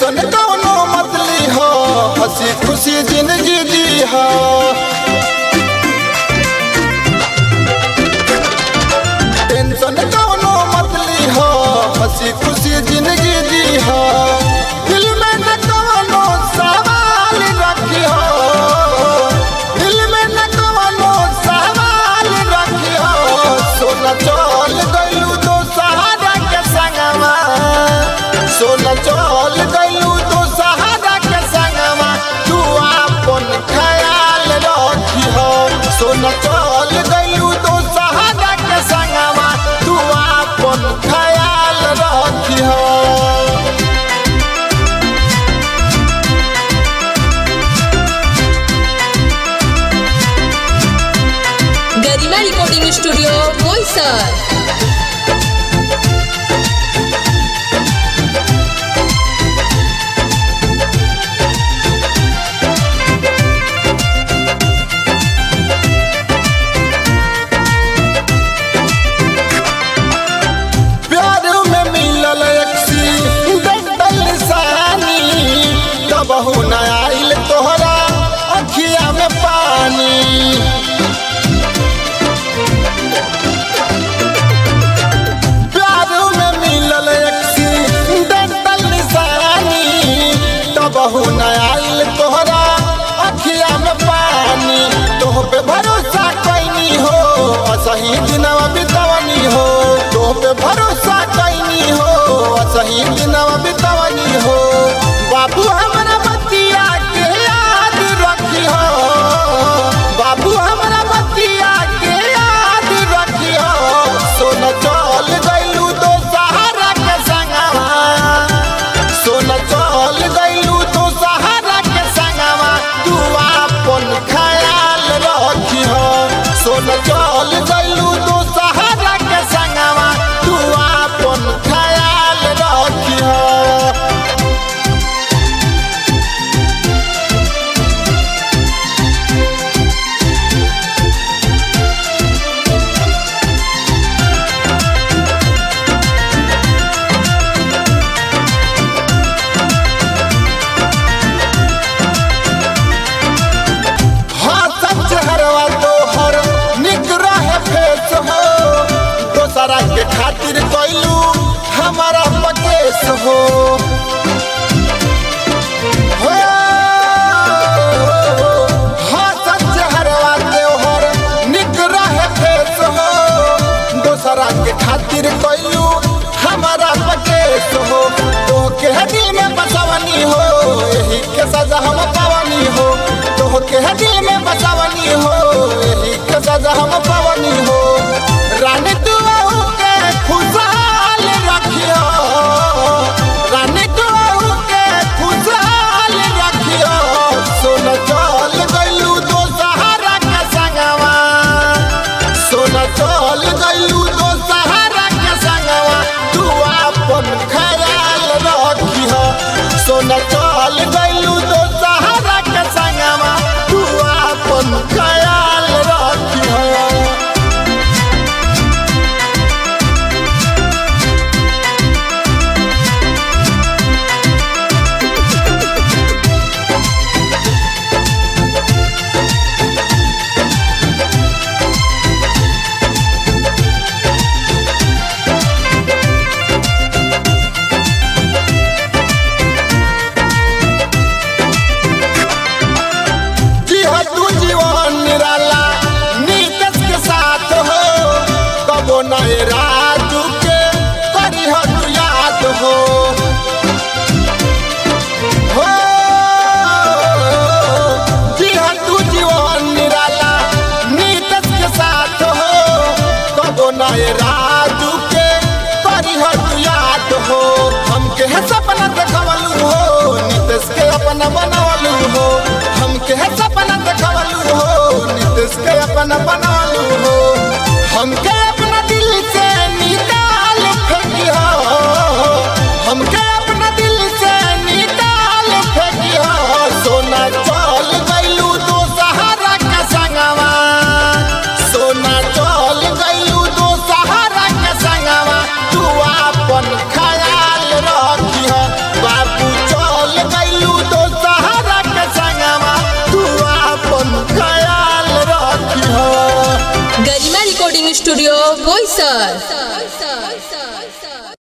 tension कौनो मत ली हो हंसी खुशी जिंदगी जी हो टेंशन कौनो मत ली हो हंसी खुशी जिंदगी जी हो दिल में न कौनो सवाल रखी हो दिल में न कौनो सवाल रखी हो सोना चल गइलू तो सहारा के संगवा सोना चल गइलू तो सहारा के संगवा तू आपन ख्याल रखी हो सोना चल गइलू तो सहारा के संगवा तू आपन ख्याल रखी हो गरिमा रिकॉर्डिंग स्टूडियो बोईसर प्यार में मिलल एक्सीडेंटल निशानी कबहू न आइल तोहरा अखिया में पानी प्यार में मिलल एक्सीडेंटल निशानी कबहू न आइल तोहरा अखिया में पानी तोह पे भरोसा कैनी हो असही दिनवा बितवनी हो तोह पे भरोसा कैनी हो असही दिनवा बितवनी हो बाबू हमरा बतिया के याद रखी हो बाबू हमरा बतिया के याद रखी हो सोना चल गइलू तो सहारा के संगवा सोना चल गइलू तो सहारा के संगवा तू आपन ख्याल रखी हो सोना चल गइलू तो सहारा के संगवा तू आपन ख्याल रखी हो हाँ सच हरवा तोहर निक रहे फेस हो दोसरा के खातिर कैलू हमारा पकेस हो हो, हाँ सच हरवा तोहर निक रहे फेस हो दोसरा के खातिर कैलू हमारा पकेस हो तो के दिल में बसवनी हो यही के सजा हम पावनी हो तो के दिल में बसवनी हो यही के सजा हम पावनी हो रानी तू के खुशहाल रखियो रानी तू के खुशहाल रखियो सोना चल गइलू दो सहारा के संगवा सोना चल गइलू तो सहारा के संगवा तू आपन ख्याल रखी हो सोना चल गइलू तो सहारा के संगवा तू आपन ख्याल रखी हो जी हो तू जीवन निराला नीतस के साथ हो कबो नए राजू के करी हो तू याद हो हो जी हो तू जीवन निराला नीतस के साथ हो कबो नए राजू के करी हो तू याद हो हमके है सपना देखवलू हो नीतस के अपना बनवलू हो हमके है सपना देखवलू हो नीतीश के अपना बनवलू हो हमके अपना दिल से निकाल फेंकियो हमके अपना दिल से निकाल फेंकियो सोना चल गइलू तो सहारा के संगवा सोना चल गइलू तो सहारा के संगवा तू आपन ख्याल रखिह बाबू चल बोईसर